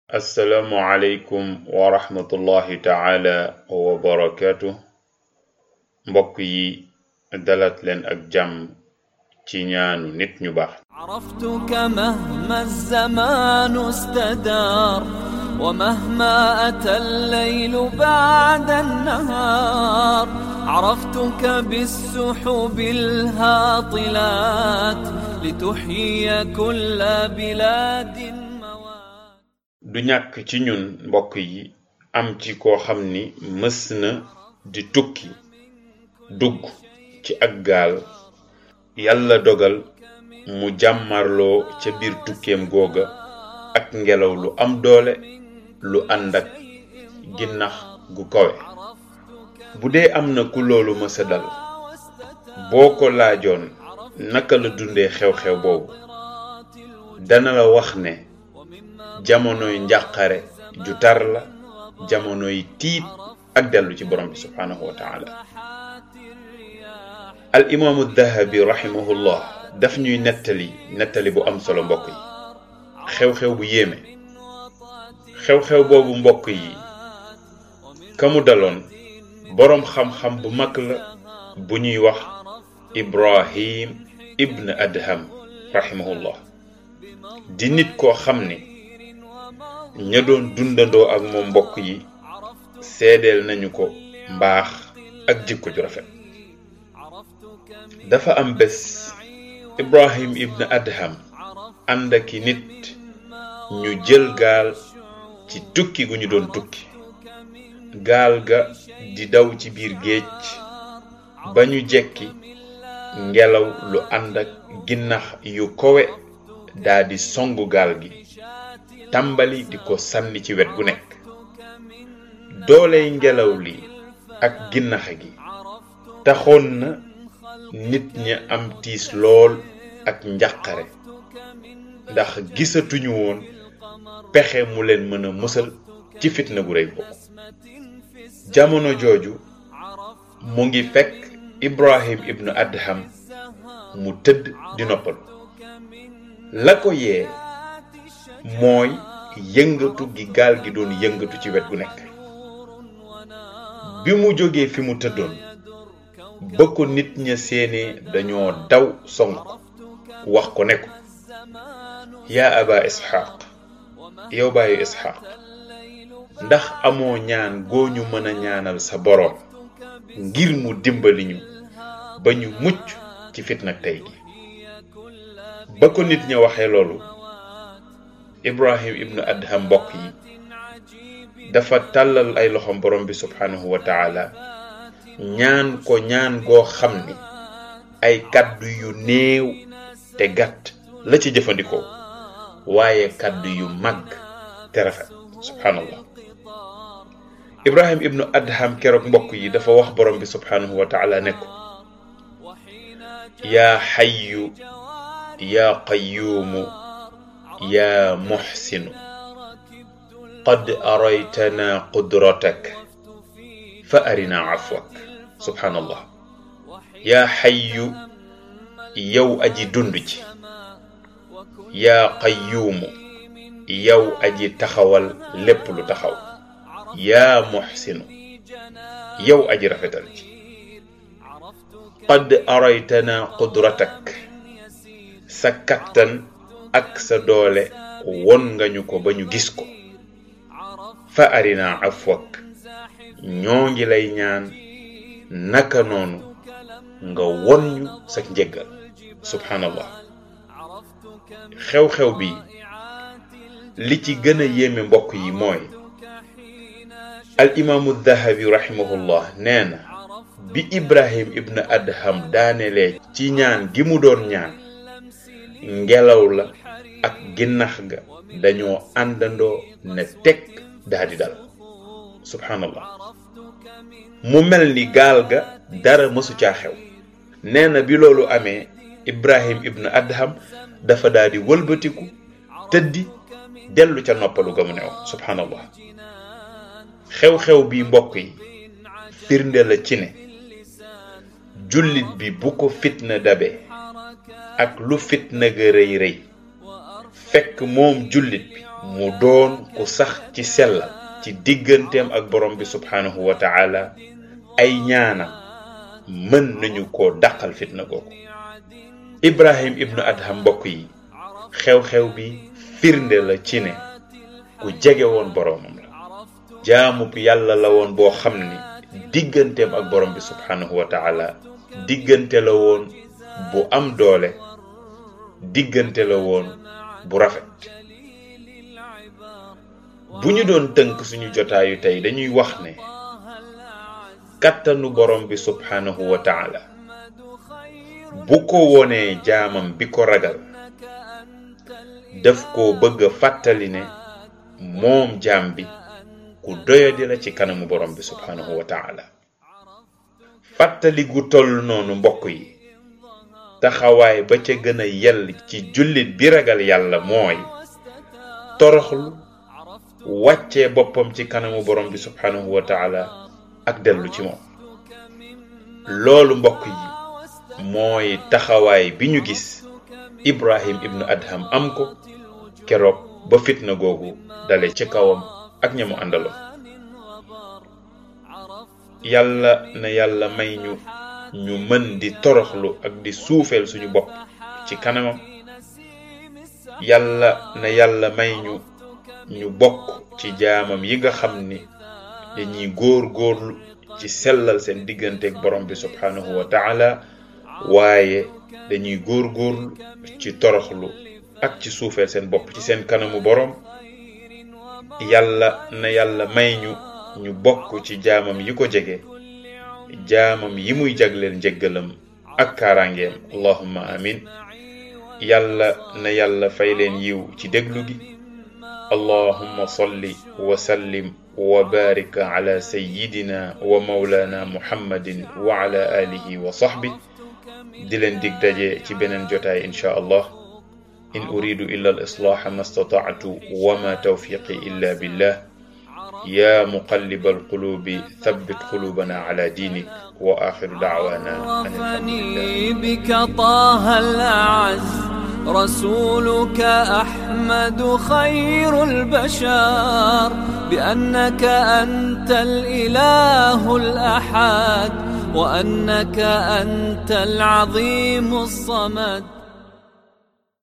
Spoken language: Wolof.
assalaamu aleykum wa rahmatullahi taala wa barakaatu mbokk yi dalat leen ak jàmm ci ñaanu nit ñu baax عرفتك مهما الزمان استدار ومهما أتى الليل بعد النهار عرفتك بالسحب الهاطلات لتحيي كل بلاد موات du ñàkk ci ñun mbokk yi am ci koo xam ni mës na di tukki dugg ci ak gaal yàlla dogal mu jàmmarloo ca biir tukkeem googa ak ngelaw lu am doole lu ànd ak ginnax gu kawe bu dee am na ku loolu mësa dal boo ko laajoon naka la dundee xew-xew boobu dana la wax ne jamonoy njàqare ju tar la jamonoy tiit ak dellu ci borom bi subhaanahu wa taala al imaamu dahabi rahimahullah daf ñuy nettali nettali bu am solo mbokk yi xew-xew bu yéeme xew-xew boobu mbokk yi ka mu daloon boroom xam-xam bu mag la bu ñuy wax ibrahim ibn adham rahimahullah di nit koo xam ni ña doon dundandoo ak moom mbokk yi seedeel nañu ko mbaax ak jikko ju rafet dafa am bés ibrahim ibn adham ànd ak i nit ñu jël gaal ci tukki gu ñu doon tukki gaal ga di daw ci biir géej ba ñu jekki ngelaw lu ànd ak ginnax yu kowe daldi songu gaal gi tàmbali di ko sànni ci wet gu nekk dooley ngelaw li ak ginnax gi taxoon na nit ñi am tiis lool ak njàqare ndax gisatuñu woon pexe mu leen mën a musal ci fitna gu rëy boobu jamono jooju mu ngi fekk ibrahim ibnu adham mu tëdd di noppalu la ko yee mooy yëngatu gi gaal gi doon yëngatu ci wet gu nekk bi mu jógee fi mu tëddoon ba ko nit ña séenee dañoo daw song ko wax ko ne ko yaa aba isxaaq yow bàyyi isxaaq ndax amoo ñaan goo ñu mën a ñaanal sa boroom ngir mu dimbali ñu ba ñu mucc ci fitna tey gi ba ko nit ña waxee loolu ibrahim ibnu adham mbokk yi dafa tàllal ay loxom borom bi subhanahu wa taala ñaan ko ñaan goo xam ni ay kàddu yu néew te gàtt la ci jëfandikoo waaye kàddu yu màgg te rafet subhanallah ibrahim ibnu adham keroog mbokk yi dafa wax borom bi subhanahu wa taala ne ko yaa xayyu yaa qayyuumu yaa muxsinu qad araytana qudratak fa arina afwak subhanallah yaa xayyu yow aji dund ji yaa qayyuumu yow aji taxawal lépp lu taxaw yaa muxsinu yow aji rafetal ji qad araytana qudratak sa kattan ak sa doole won nga ñu ko ba ñu gis ko fa arina afwak ñoo ngi lay ñaan naka noonu nga won ñu sa njëggal subhanallah xew-xew bi li ci gën a yéeme mbokk yi mooy al imaamu dahabi rahimahullah nee na bi ibrahim ibn adham daanelee ci ñaan gi mu doon ñaan ngelaw la ak ginnax ga dañoo àndandoo ne teg daldi dal subhanallah mu mel ni gaal ga dara mësu caa xew nee na bi loolu amee ibrahim ibn adham dafa daldi wëlbatiku tëddi dellu ca noppalu ga mu neew subhanallah xew-xew bi mbokk yi firnde la ci ne jullit bi bu ko fitna dabe ak lu fitna ga rëy rëy fekk moom jullit bi mu doon ku sax ci sellal ci digganteem ak borom bi subhanahu wa taala ay ñaanam mën nañu ko dàqal fitna googu ibrahim ibnu adham mbokk yi xew-xew bi firnde la ci ne ku jege woon boroomam la jaamub yàlla la woon boo xam ni digganteem ak borom bi subhanahu wa taala diggante la woon bu am doole diggante la woon bu rafet bu ñu doon tënk suñu jotaayu tey dañuy wax ne kàttanu borom bi subhanahu wa taala bu ko wonee jaamam bi ko ragal daf ko bëgg a fàttali ne moom jaam bi ku doyadi la ci kanamu borom bi subhanahu wa taala fàttali gu toll noonu mbokk yi taxawaay ba ca gën a yell ci jullit bi ragal yàlla mooy toroxlu wàccee boppam ci kanamu borom bi subhanahu wa taala ak dellu ci moom loolu mbokk yi mooy taxawaay bi ñu gis ibrahim ibnu adham am ko keroog ba fitna googu dale ci kawam ak ñamu àndaloon yàlla na yàlla may ñu ñu mën di toroxlu ak di suufeel suñu bopp ci kanamam yàlla na yàlla may ñu ñu bokk ci jaamam yi nga xam ni dañuy góor góorlu ci sellal seen digganteeg borom bi subhanahu wa taala waaye dañuy góor góorlu ci toroxlu ak ci suufeel seen bopp ci seen kanamu borom yàlla na yàlla may ñu ñu bokk ci jaamam yi ko jege jaamam yi muy jagleel njëggalam ak kaaraangeem allahumma amin yàlla na yàlla fay leen yiw ci déglu gi allahumma salli wa sallim wa barik ala sayyidina wa mawlana muhammadin wa ala alihi wa sahbi di leen dig daje ci beneen jotaay insha allah in uridu illa al islaha ma stata'tu wa ma tawfiqi illa billah يا مقلب القلوب ثبت قلوبنا على دينك وآخر دعوانا أن الحمد لله بك طه الأعز رسولك أحمد خير البشر بأنك أنت الإله الأحد وأنك أنت العظيم الصمد